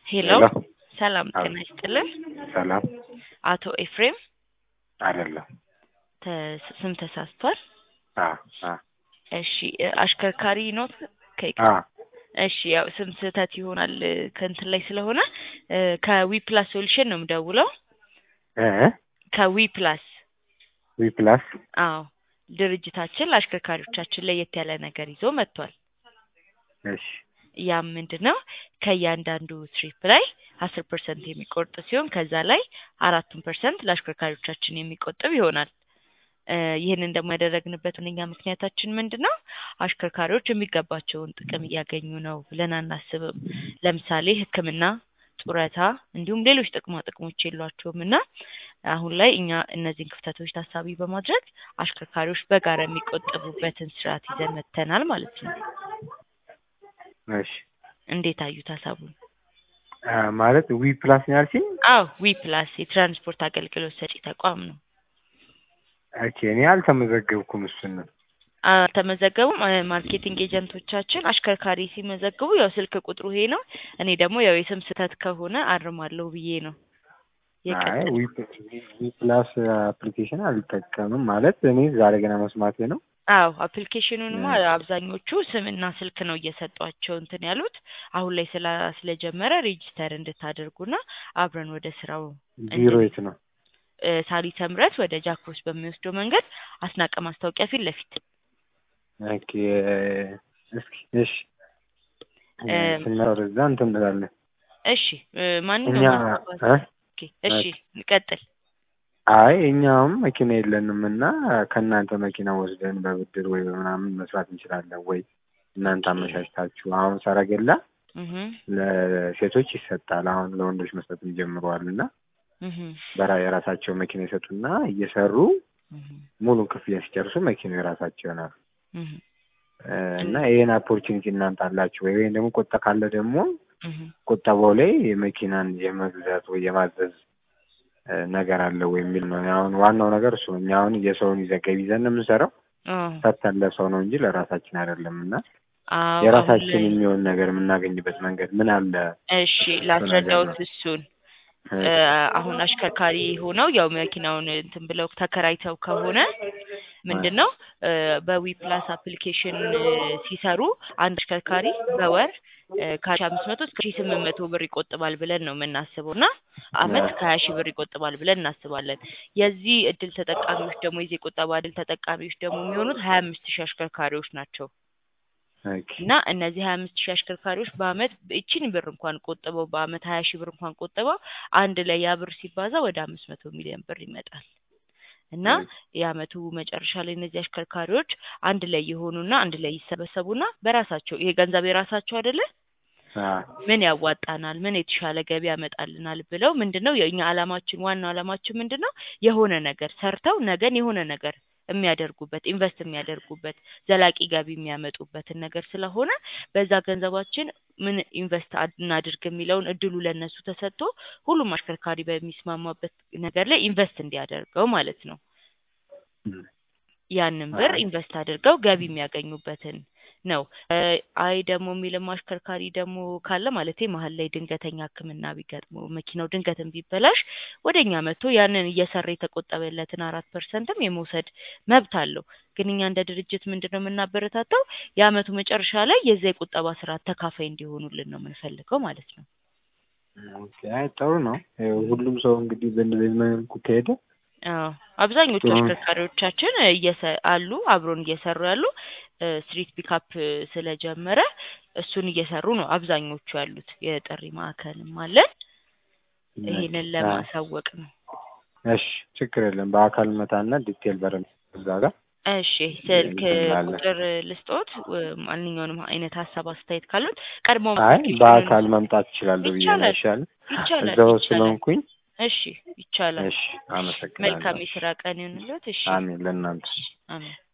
ሄሎ ሄሎ ሰላም አዎ። ጤና ይስጥልን። ሰላም አቶ ኤፍሬም አይደለም። ተ- ስም ተሳስቷል። አ አ እሺ እ አሽከርካሪ ኖት? ከይቅ አ እሺ ያው ስም ስህተት ይሆናል እ ከእንትን ላይ ስለሆነ እ ከዊ ፕላስ ሶሉሽን ነው የምደውለው። እ ከዊ ፕላስ ዊ ፕላስ አዎ ድርጅታችን ለአሽከርካሪዎቻችን ለየት ያለ ነገር ይዞ መጥቷል። እሺ ያም ምንድን ነው ከእያንዳንዱ ትሪፕ ላይ አስር ፐርሰንት የሚቆርጥ ሲሆን ከዛ ላይ አራቱን ፐርሰንት ለአሽከርካሪዎቻችን የሚቆጥብ ይሆናል። እ ይህንን ደግሞ ያደረግንበት ዋነኛ ምክንያታችን ምንድን ነው? አሽከርካሪዎች የሚገባቸውን ጥቅም እያገኙ ነው ብለን አናስብም። ለምሳሌ ሕክምና፣ ጡረታ እንዲሁም ሌሎች ጥቅማ ጥቅሞች የሏቸውም እና አሁን ላይ እኛ እነዚህን ክፍተቶች ታሳቢ በማድረግ አሽከርካሪዎች በጋራ የሚቆጠቡበትን ስርዓት ይዘን መጥተናል ማለት ነው። እሺ እንዴት አዩት ሀሳቡን? አ ማለት ዊ ፕላስ ነው ያልሽኝ? አዎ ዊ ፕላስ የትራንስፖርት አገልግሎት ሰጪ ተቋም ነው። ኦኬ እኔ አልተመዘገብኩም እሱን ነው። አልተመዘገቡም። እ ማርኬቲንግ ኤጀንቶቻችን አሽከርካሪ ሲመዘግቡ ያው ስልክ ቁጥሩ ይሄ ነው። እኔ ደግሞ ያው የስም ስህተት ከሆነ አርማለሁ ብዬ ነው አይ የቀጠልኩት። ዊ ዊ ፕላስ አፕሊኬሽን አልጠቀምም ማለት እኔ ዛሬ ገና መስማቴ ነው። አዎ አፕሊኬሽኑንማ እ አብዛኞቹ ስምና ስልክ ነው እየሰጧቸው እንትን ያሉት። አሁን ላይ ስላ ስለጀመረ ሬጂስተር እንድታደርጉና አብረን ወደ ስራው ቢሮ እንድን የት ነው? እ ሳሪተ ምሕረት ወደ ጃክሮስ በሚወስደው መንገድ አስናቀ ማስታወቂያ ፊት ለፊት ኦኬ እስኪ እሺ እ እ ስንመጣ ወደዛ እንትን እንላለን። እሺ እ እኛ ማንኛውም ሀሳብ እ ኦኬ እሺ ቀጥል። አይ እኛውም መኪና የለንም እና ከእናንተ መኪና ወስደን በብድር ወይ በምናምን መስራት እንችላለን ወይ? እናንተ ኦኬ አመቻችታችሁ አሁን ሰረገላ እህ ለሴቶች ይሰጣል። አሁን ለወንዶች መስጠትም ጀምረዋል እና እህ በራ የራሳቸው መኪና ይሰጡና እየሰሩ እህ ሙሉን ክፍያ ሲጨርሱ መኪናው የራሳቸው ይሆናል እህ እ እና ይሄን ኦፖርቹኒቲ እናንተ አላችሁ ወይ? ወይም ደግሞ ቁጠባ ካለ ደግሞ እህ ቁጠባው ላይ የመኪናን የመግዛት ወይ የማዘዝ እ ነገር አለ ወይ የሚል ነው። አሁን ዋናው ነገር እሱ ነው። እኛ አሁን የሰውን ይዘን ገቢ ይዘን ነው የምንሰራው አዎ ሰጥተን ለሰው ነው እንጂ ለራሳችን አይደለም እና አዎ አሁን የራሳችን ላይ የሚሆን ነገር የምናገኝበት መንገድ ምን አለ? እሺ እሱ ነገር ላስረዳዎት ነው። እሱን እ እ አሁን አሽከርካሪ ሆነው ያው መኪናውን እንትን ብለው ተከራይተው ከሆነ ምንድን ነው እ በዊ ፕላስ አፕሊኬሽን እ ሲሰሩ አንድ አሽከርካሪ በወር እ ከሺ አምስት መቶ እስከ ሺ ስምንት መቶ ብር ይቆጥባል ብለን ነው የምናስበው እና አመት ከሀያ ሺህ ብር ይቆጥባል ብለን እናስባለን። የዚህ እድል ተጠቃሚዎች ደግሞ የዚህ የቁጠባ እድል ተጠቃሚዎች ደግሞ የሚሆኑት ሀያ አምስት ሺህ አሽከርካሪዎች ናቸው። ኦኬ እና እነዚህ ሀያ አምስት ሺህ አሽከርካሪዎች በአመት ይቺን ብር እንኳን ቆጥበው በአመት ሀያ ሺህ ብር እንኳን ቆጥበው አንድ ላይ ያ ብር ሲባዛ ወደ አምስት መቶ ሚሊዮን ብር ይመጣል። እና ኦኬ የአመቱ መጨረሻ ላይ እነዚህ አሽከርካሪዎች አንድ ላይ የሆኑና አንድ ላይ ይሰበሰቡና በራሳቸው ይሄ ገንዘብ የራሳቸው አይደለ አ ምን ያዋጣናል፣ ምን የተሻለ ገቢ ያመጣልናል ብለው ምንድን ነው የእኛ አላማችን ዋናው አላማችን ምንድን ነው የሆነ ነገር ሰርተው ነገን የሆነ ነገር የሚያደርጉበት ኢንቨስት የሚያደርጉበት ዘላቂ ገቢ የሚያመጡበትን ነገር ስለሆነ በዛ ገንዘባችን ምን ኢንቨስት አድ- እናድርግ የሚለውን እድሉ ለእነሱ ተሰጥቶ ሁሉም አሽከርካሪ በሚስማማበት ነገር ላይ ኢንቨስት እንዲያደርገው ማለት ነው። እም ያንን ብር አይ ኢንቨስት አድርገው ገቢ የሚያገኙበትን ነው። እ አይ ደግሞ የሚልም አሽከርካሪ ደግሞ ካለ ማለቴ መሀል ላይ ድንገተኛ ሕክምና ቢገጥመው መኪናው ድንገትም ቢበላሽ ወደ እኛ መጥቶ ያንን እየሰራ የተቆጠበለትን አራት ፐርሰንትም የመውሰድ መብት አለው። ግን እኛ እንደ ድርጅት ምንድን ነው የምናበረታታው የአመቱ መጨረሻ ላይ የዛ የቁጠባ ስርዓት ተካፋይ እንዲሆኑልን ነው የምንፈልገው ማለት ነው። ኦኬ አይ ጥሩ ነው። ይኸው ሁሉም ሰው እንግዲህ በእንደዚህ መልኩ ከሄደ አዎ አብዛኞቹ ጥሩ ነው። አሽከርካሪዎቻችን እየሰ አሉ አብሮን እየሰሩ ያሉ እ ስትሪት ፒካፕ ስለጀመረ እሱን እየሰሩ ነው አብዛኞቹ ያሉት። የጥሪ ማዕከልም አለን። ኦኬ ይሄንን አ ለማሳወቅ ነው። እሺ ችግር የለም። በአካል መታና ዲቴል በረን እዛ ጋር እሺ ስልክ እንትን እንላለን። ቁጥር ልስጦት እ ማንኛውንም አይነት ሀሳብ አስተያየት ካሉት ቀድሞ አይ አፕሊኬሽኑን በአካል መምጣት እችላለሁ ብዬ ነው ይቻላል አይሻልም? ይቻላል እዛው ይቻላል። ስለሆንኩኝ እሺ ይቻላል። እሺ መልካም አመሰግናለሁ። የስራ ቀን ይሁንልዎት። እሺ አሜን ለእናንተ አሜን።